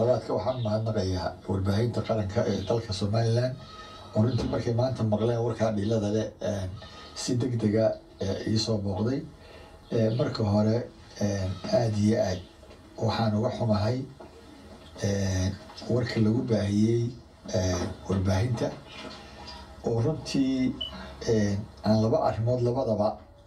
labaadka waxaan mahadnaqayaa warbaahinta qaranka ee dalka somalilan oo runtii markay maanta maqleen warkaa dhilada leh si deg dega iisoo booqday marka hore aada iyo aad waxaan uga xumahay warka lagu baahiyey warbaahinta oo runtii aan laba arrimood labadaba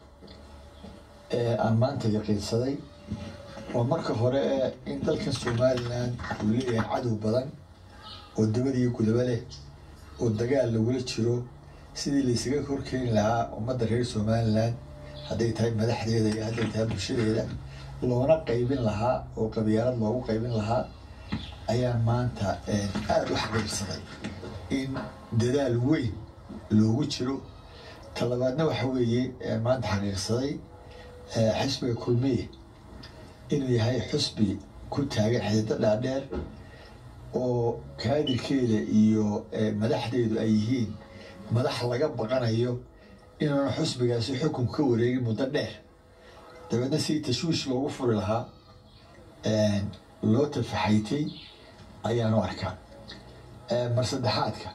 aan maanta yaqiinsaday oo marka hore in dalkan somalilan uu leeyahay cadow badan oo dabadiyo gudaba leh oo dagaal lagula jiro sidii laysaga horkeeni lahaa ummadda reer somalilan hadday tahay madaxdeeda iyo hadday tahay bulshadeeda loona qaybin lahaa oo qabyaalad loogu qaybin lahaa ayaan maanta aada u xaqiirsaday in dadaal weyn loogu jiro talabaadna waxa weeye maanta xaqiirsaday xisbiga kulmiye inuu yahay xusbi ku taagan xididdo dhaadheer oo kaadirkeeda iyo madaxdeedu ay yihiin madax laga baqanayo inuuna xusbigaasi xukun ka wareegin muddo dheer dabeedna si tashwiish loogu furi lahaa loo tafaxaytay ayaanu arkaa mar saddexaadka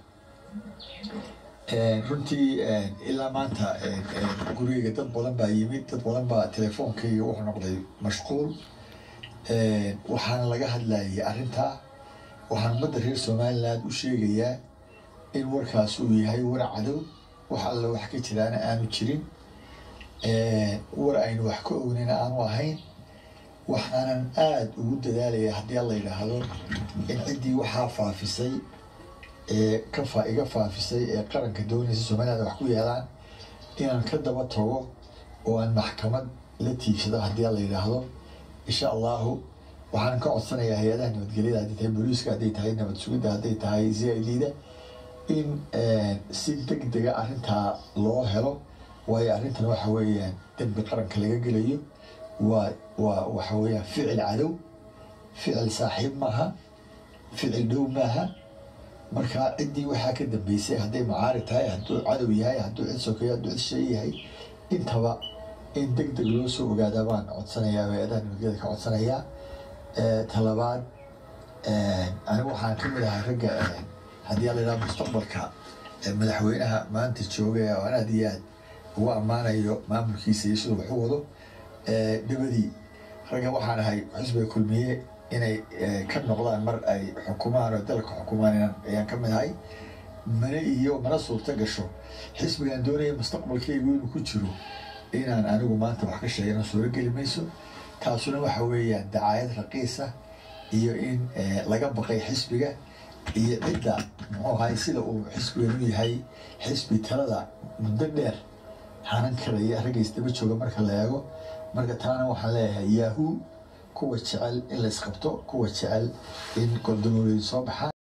runtii ilaa maanta gurigeyga dad badan baa yimid dad badan baa telefoonkayga wuxuu noqday mashquul waxaana laga hadlayay arrintaa waxaan ummadda reer somaliland u sheegayaa in warkaas uu yahay war cadow wax alle wax ka jiraana aanu jirin war aynu wax ka ognina aanu ahayn waxaanan aada ugu dadaalaya haddii alla yidhaahdo in ciddii waxaa faafisay ee ka fa iga faafisay ee qaranka doonaysa somaliland wax ku yeelaan inaan ka daba tago oo aan maxkamad la tiigsado haddii alla yidhaahdo insha allahu waxaan ka codsanayaa hay-adaha nabadgelyada hadday tahay booliiska hadday tahay nabad sugidda hadday tahay c i d da in si deg dega arrintaa loo helo waayo arrintan waxa weeyaan dembi qaranka laga gelayo waa waa waxa weeyaan ficil cadow ficil saaxiib maaha ficil dhow maaha marka ciddii waxaa ka dambeysay hadday macaari tahay hadduu cadow yahay hadduu cid sokeeyo hadduu cid shay yahay intaba in deg deg loo soo ogaadaa baan codsanayaa hay-adaha nabadgelyada ka codsanayaa talabaad anigu waxaan ka mid ahay ragga haddii ala yidhaha mustaqbalka madaxweynaha maanta jooga aan aad iyo aad ugu ammaanayo maamulkiisa iyo siduu wax u wado dabadii ragga waxaan ahay xusbiga kulmiye inay ka noqdaan mar ay xukumaan oo dalka xukumaan ayaan ka mid ahay mana iyo mana suurto gasho xisbigaan doonaya mustaqbalkaygu inuu ku jiro inaan anigu maanta wax ka sheegano suuro geli mayso taasuna waxa weeyaan dacaayad raqiisa iyo in laga baqay xisbiga iyo cidda muxuu ahay sida uu xisbigan u yahay xisbi talada muddo dheer hanan karaya raggays daba jooga marka la eego marka taana waxaan leeyahay yahoo kuwa jecel in la isqabto kuwa jecel in goldamooledi soo baxaan